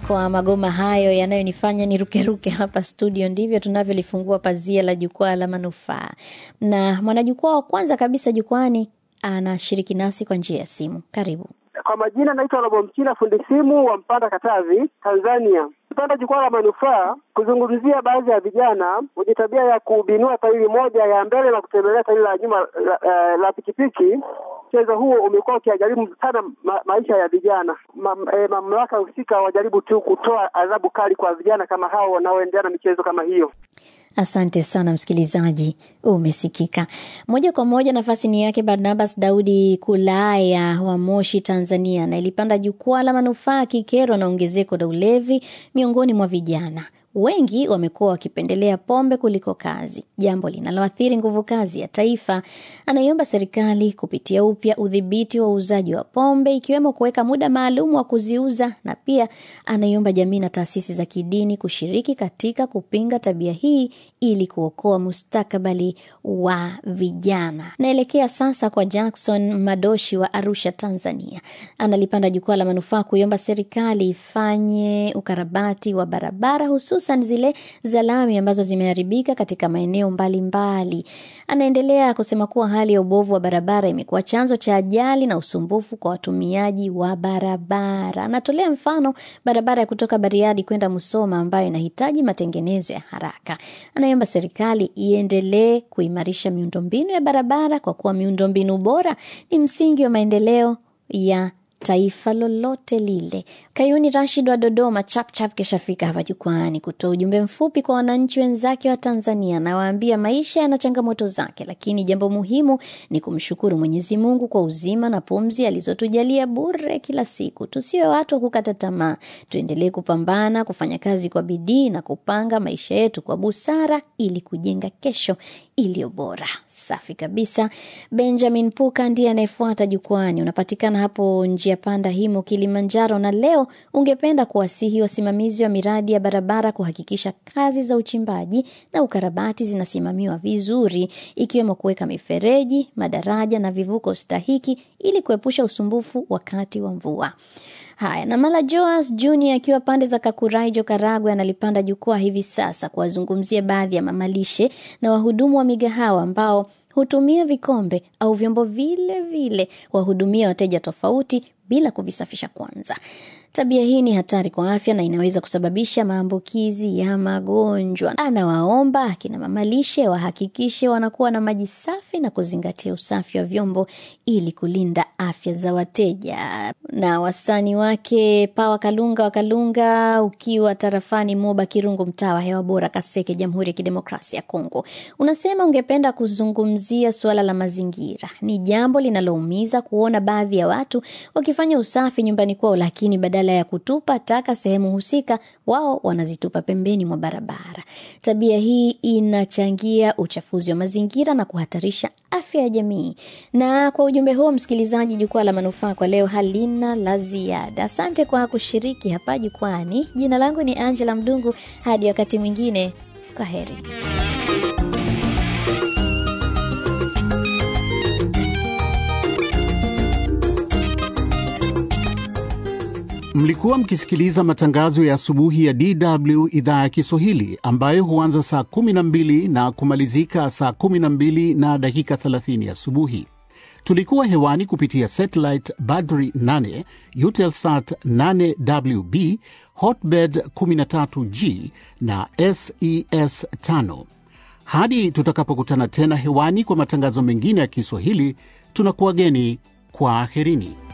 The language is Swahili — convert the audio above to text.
kwa magoma hayo yanayonifanya nirukeruke hapa studio, ndivyo tunavyolifungua pazia la jukwaa la manufaa, na mwanajukwaa wa kwanza kabisa jukwani anashiriki nasi kwa njia ya simu. Karibu. Kwa majina naitwa Robo Mchina, fundi simu wa Mpanda, Katavi, Tanzania. Mpanda jukwaa la manufaa kuzungumzia baadhi ya vijana wenye tabia ya kubinua tairi moja ya mbele na kutembelea tairi la nyuma la, la, la pikipiki. Mchezo huo umekuwa ukiajaribu sana ma, maisha ya vijana ma, e, mamlaka husika wajaribu tu kutoa adhabu kali kwa vijana kama hao wanaoendelea na michezo kama hiyo. Asante sana msikilizaji, umesikika moja kwa moja. Nafasi ni yake Barnabas Daudi Kulaya wa Moshi, Tanzania, na ilipanda jukwaa la manufaa kikerwa na ongezeko la ulevi miongoni mwa vijana wengi wamekuwa wakipendelea pombe kuliko kazi, jambo linaloathiri nguvu kazi ya taifa. Anaiomba serikali kupitia upya udhibiti wa uuzaji wa pombe, ikiwemo kuweka muda maalum wa kuziuza, na pia anaiomba jamii na taasisi za kidini kushiriki katika kupinga tabia hii ili kuokoa mustakabali wa vijana. Naelekea sasa kwa Jackson Madoshi wa Arusha, Tanzania. Analipanda jukwaa la manufaa kuiomba serikali ifanye ukarabati wa barabara hususan zile za lami ambazo zimeharibika katika maeneo mbalimbali. Anaendelea kusema kuwa hali ya ubovu wa barabara imekuwa chanzo cha ajali na usumbufu kwa watumiaji wa barabara. Anatolea mfano barabara ya kutoka Bariadi kwenda Musoma ambayo inahitaji matengenezo ya haraka. Anaomba serikali iendelee kuimarisha miundombinu ya barabara kwa kuwa miundombinu bora ni msingi wa maendeleo ya taifa lolote lile. Kayuni Rashid wa Dodoma chapchap kishafika hapa jukwani kutoa ujumbe mfupi kwa wananchi wenzake wa Tanzania. Nawaambia maisha yana changamoto zake, lakini jambo muhimu ni kumshukuru Mwenyezi Mungu kwa uzima na pumzi alizotujalia bure kila siku. Tusiwe watu wa kukata tamaa, tuendelee kupambana, kufanya kazi kwa bidii na kupanga maisha yetu kwa busara ili kujenga kesho iliyo bora. Safi kabisa. Benjamin Puka ndiye anayefuata jukwani. Unapatikana hapo njia panda Himo, Kilimanjaro, na leo ungependa kuwasihi wasimamizi wa miradi ya barabara kuhakikisha kazi za uchimbaji na ukarabati zinasimamiwa vizuri, ikiwemo kuweka mifereji, madaraja na vivuko stahiki ili kuepusha usumbufu wakati wa mvua. Haya, na Mala Joas Junior akiwa pande za Kakuraijo, Karagwe, analipanda jukwaa hivi sasa kuwazungumzia baadhi ya mamalishe na wahudumu wa migahawa ambao hutumia vikombe au vyombo vile vile wahudumia wateja tofauti bila kuvisafisha kwanza. Tabia hii ni hatari kwa afya na inaweza kusababisha maambukizi ya magonjwa. Anawaomba akina mamalishe wahakikishe wanakuwa na maji safi na kuzingatia usafi wa vyombo ili kulinda afya za wateja. Na wasani wake Pawa Kalunga wa Kalunga, ukiwa tarafani Moba Kirungu, mtaa wa hewa bora Kaseke, Jamhuri ya Kidemokrasia ya Kongo, unasema ungependa kuzungumzia suala la mazingira. Ni jambo linaloumiza kuona baadhi ya watu wakifanya usafi nyumbani kwao, lakini badala ya kutupa taka sehemu husika, wao wanazitupa pembeni mwa barabara. Tabia hii inachangia uchafuzi wa mazingira na kuhatarisha afya ya jamii. Na kwa ujumbe huo, msikilizaji, jukwaa la manufaa kwa leo halina la ziada. Asante kwa kushiriki hapa jukwani. Jina langu ni Angela Mdungu. Hadi wakati mwingine, kwa heri. Mlikuwa mkisikiliza matangazo ya asubuhi ya DW idhaa ya Kiswahili ambayo huanza saa 12 na kumalizika saa 12 na dakika 30 asubuhi. Tulikuwa hewani kupitia satellite Badri 8, Eutelsat 8WB, Hotbird 13G na SES 5. Hadi tutakapokutana tena hewani kwa matangazo mengine ya Kiswahili, tunakuwageni kwa aherini.